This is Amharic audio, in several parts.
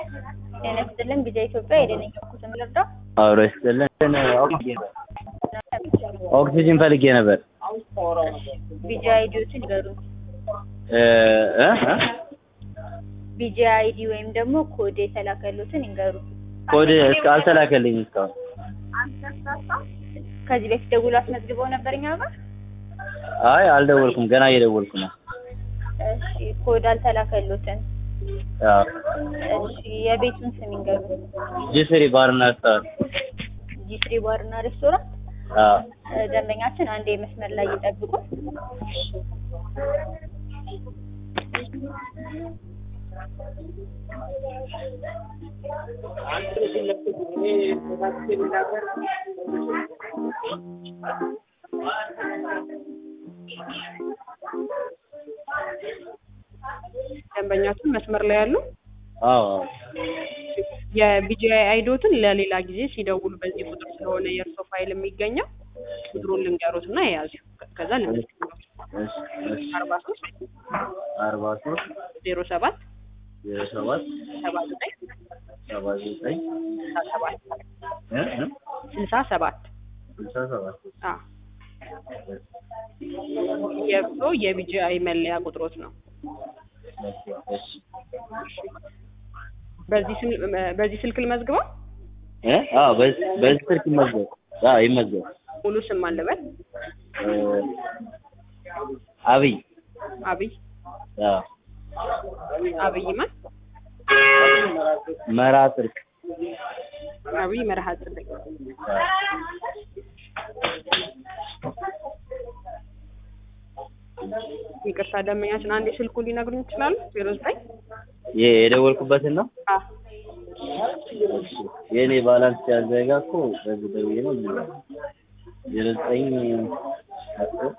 ጤና ይስጥልን ጊዜ ኢትዮጵያ የደነኛ ኩስም ልርዳ አብሮ ይስጥልን። ኦክሲጅን ፈልጌ ነበር። ቢጂ አይዲዎችን ይገሩን። እ እ ቢጂ አይዲ ወይም ደግሞ ኮድ የተላከሉትን ይንገሩ። ኮድ እስከ አልተላከልኝም እስካሁን። ከዚህ በፊት ደውሎ አስመዝግበው ነበር እኛ ጋር። አይ አልደወልኩም፣ ገና እየደወልኩ ነው። እሺ ኮድ አልተላከሉትን። አዎ እሺ የቤቱን ስም ይንገሩ። ጅስሪ ባርና ስታር። ጂፍሪ ባርና ሬስቶራንት። አዎ እ ደንበኛችን አንዴ መስመር ላይ ይጠብቁ። ደንበኛችን መስመር ላይ ያሉ አዎ አዎ የቢጂአይ አይዶትን ለሌላ ጊዜ ሲደውሉ በዚህ ቁጥር ስለሆነ የእርሶ ፋይል የሚገኘው ቁጥሩን ልንገሩት እና የያዙ ከዛ ልንገሩት እሺ እሺ አርባ ሶስት አርባ ሶስት ዜሮ ሰባት ዜሮ ሰባት ሰባ ዘጠኝ ሰባ ዘጠኝ ስልሳ ሰባት እ እ ስልሳ ሰባት ስልሳ ሰባት አ የእርሶ የቢጂአይ መለያ ቁጥሮት ነው። እሺ በዚህ ስል- በዚህ ስልክ ልመዝግበው። እ አዎ በዚህ በዚህ ስልክ ይመዝገብ። አዎ ይመዝገብ። ሙሉ ስም አለበት እ አብይ አብይ አዎ አብይ ማን መራ ጽድቅ አብይ መርሃ ጽድቅ ይቅርታ ደንበኛችን አንድ ስልኩ ሊነግሩኝ ይችላሉ? ዜሮ ዘጠኝ ይሄ የደወልኩበትን ነው። አ የእኔ ባላንስ ሲያዘጋ እኮ በዚህ ደውዬ ነው የሚለው ዜሮ ዘጠኝ አስር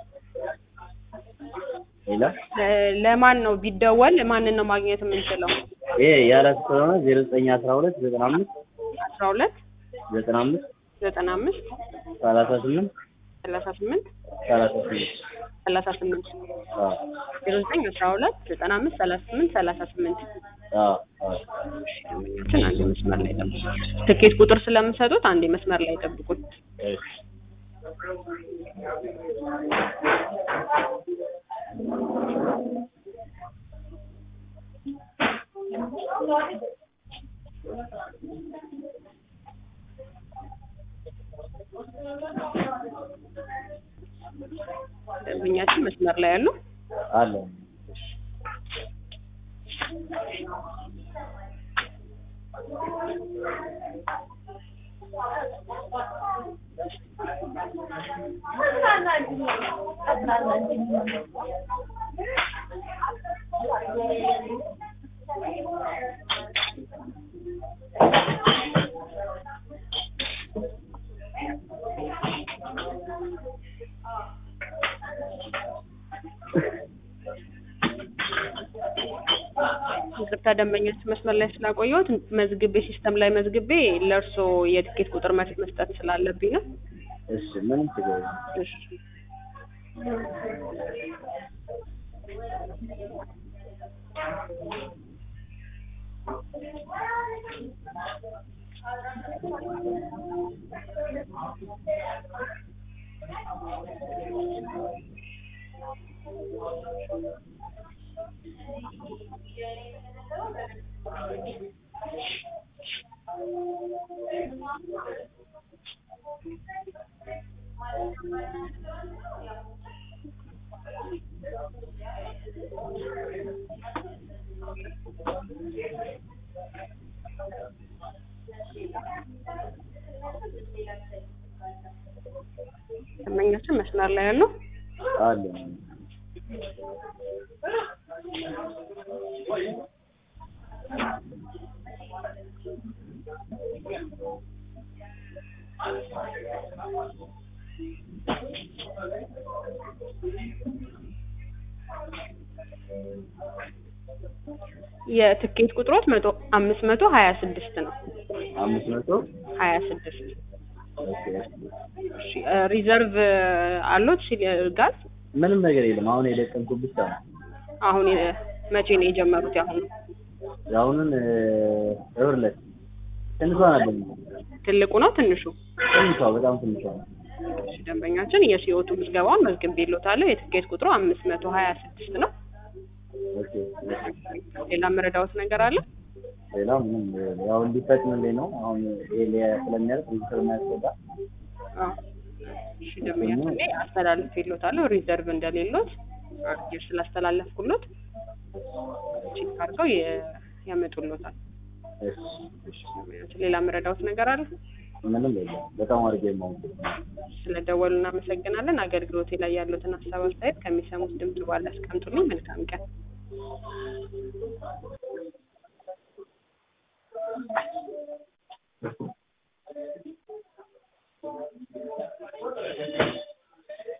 ሌላ ለ- ለማን ነው ቢደወል ማንን ነው ማግኘት የምንችለው? ይሄ ያላት ስለሆነ ዜሮ ዘጠኝ አስራ ሁለት ዘጠና አምስት አስራ ሁለት ዘጠና አምስት ዘጠና አምስት ሰላሳ ስምንት ሰላሳ ስምንት ሰላሳ ስምንት ሰላሳ ስምንት አዎ ዜሮ ዘጠኝ አስራ ሁለት ዘጠና አምስት ሰላሳ ስምንት ሰላሳ ስምንት አዎ አዎ ደንበኛችን አንድ መስመር ላይ ጠብቁ። ትኬት ቁጥር ስለምሰጡት አንዴ መስመር ላይ ጠብቁን። እሺ ደንበኛችን መስመር ላይ ያሉ አለ ይቅርታ ደንበኛችን መስመር ላይ ስላቆየሁት መዝግቤ ሲስተም ላይ መዝግቤ ለእርሶ የትኬት ቁጥር መስ- መስጠት ስላለብኝ ነው። እሺ ምንም ችግር የለም። እሺ ደንበኛችን መስመር ላይ ያሉ አለ የትኬት ቁጥሮት መቶ አምስት መቶ ሀያ ስድስት ነው። አምስት መቶ ሀያ ስድስት ኦኬ። እሺ እ ሪዘርቭ አሎት ሲል ጋዝ ምንም ነገር የለም። አሁን የደቀምኩት ብቻ ነው። አሁን የ- መቼ ነው የጀመሩት? ያሁኑ የአሁኑን እብርለት ትንሿ ነበር ትልቁ ነው ትንሹ? ትንሿ በጣም ትንሿ ነው። እሺ ደንበኛችን የሲኦቱ ምዝገባውን መዝግቤልዎታለሁ። የትኬት ቁጥሩ አምስት መቶ ሀያ ስድስት ነው። ኦኬ ሌላ መረዳዎት ነገር አለ? ሌላ ምንም ያው እንዲፈጥንልኝ ነው። አሁን ይሄ ሊያ- ስለሚያደርግ ብዙ ስለሚያስገባ አዎ። እሺ ደንበኛችን እኔ አስተላልፌልዎታለሁ። ሪዘርቭ እንደሌሎት አድርጌ ስላስተላለፍኩሎት ቼክ አድርገው የ- ያመጡልዎታል። እሺ እሺ ሌላ መረዳዎት ነገር አለ? ምንም የለም። በጣም አድርጌ ነው ስለደወሉ እናመሰግናለን። አገልግሎቴ ላይ ያሉትን ሀሳብ አስተያየት ከሚሰሙት ድምጽ በኋላ ያስቀምጡልኝ። መልካም ቀን።